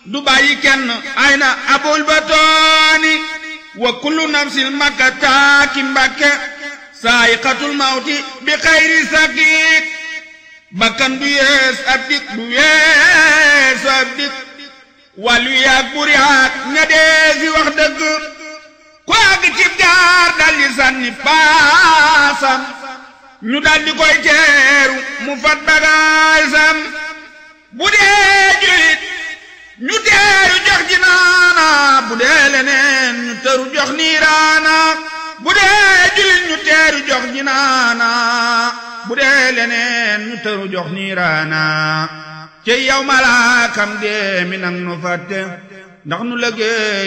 du bàyyi kenn ay na abul batooni wa kullu nafsin makka taaki mbakke saayiqatul mawti bi xayri sakiik bakkan du yees ab dik du yeesu ab dik wàllu yaag buri haat ña dee fi wax dëgg ku àgg cib gaar daldi sànni paasam ñu daldi koy teeru mu fat bagaasam bu dee julit ñu teeru jox jinaana bu dee leneen ñu teeru jox niiraana bu dee julit ñu teeru jox jinaana bu dee leneen ñu teeru jox niiraana ci yow malaakam dee mi nang nu fàtte ndax nu lëggee